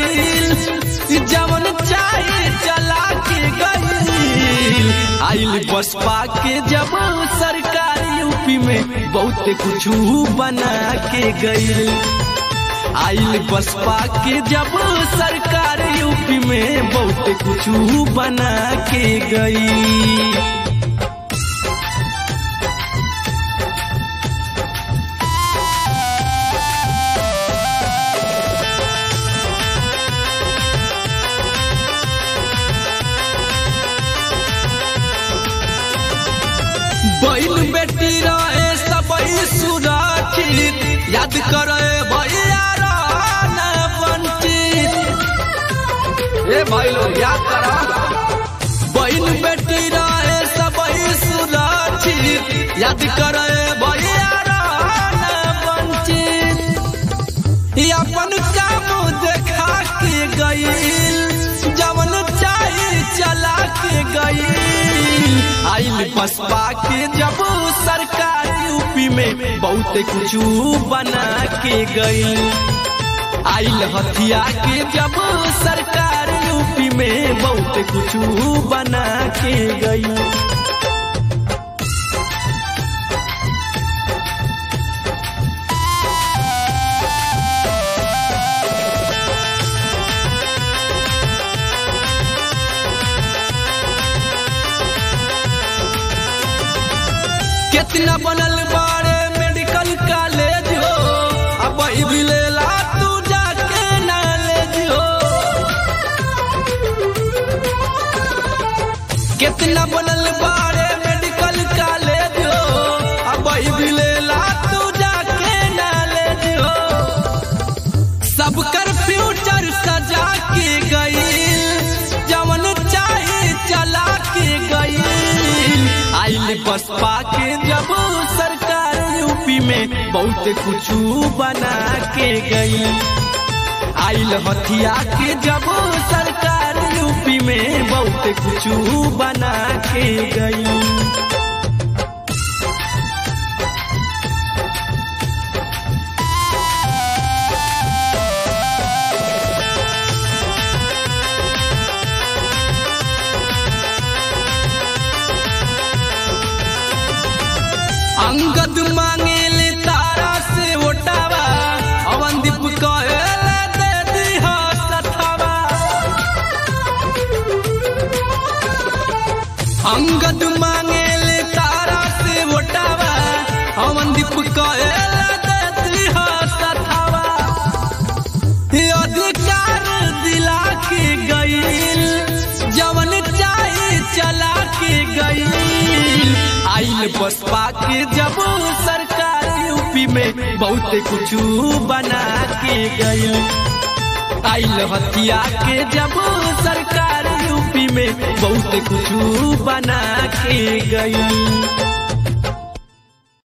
गईल जवन चाहे चला के गईल आइल बसपा के जब सरकार यूपी में बहुत कुछ बना के गईल आइल बसपा के जब सरकार यूपी में बहुत कुछ बना के गई बैल बेटी रहे सबई सुरक्षित याद करे भैया रहना वंचित ए भाई लोग याद करा बैल बेटी रहे सबई सुरक्षित याद करे भैया रहना वंचित ई अपन काम देखा के गईल जवन चाहे चला के गईल आइल बसपा के जब सरकार यूपी में बहुत कुछ बना के गई आइल हथिया के जब सरकार यूपी में बहुत कुछ बना के गई कितना बनल बारे मेडिकल कॉलेज हो अब भी लेला तू जाके नॉलेज हो कितना बनल बारे मेडिकल कॉलेज हो अब भी लेला तू जाके नॉलेज हो सबकर फ्यूचर सजा के गई जवन चाहे चला के गई आइल बसपा के जब सरकार यूपी में बहुत कुछ बना के गई आइल हथिया के जब सरकार यूपी में बहुत कुछ बना के गई अंगद मांगेले तारा से ओटावा अवंदीप कहेले दे दिहा सथावा अंगद मांगेले तारा से ओटावा अवंदीप कहेले दे दिहा सथावा ये अधिकार दिला के गईल जवन चाहे चला के गईल आइल बसपा के जब सरकार यूपी में बहुत कुछ बना के गईल आइल हथिया के जब सरकार यूपी में बहुत कुछ बना के गई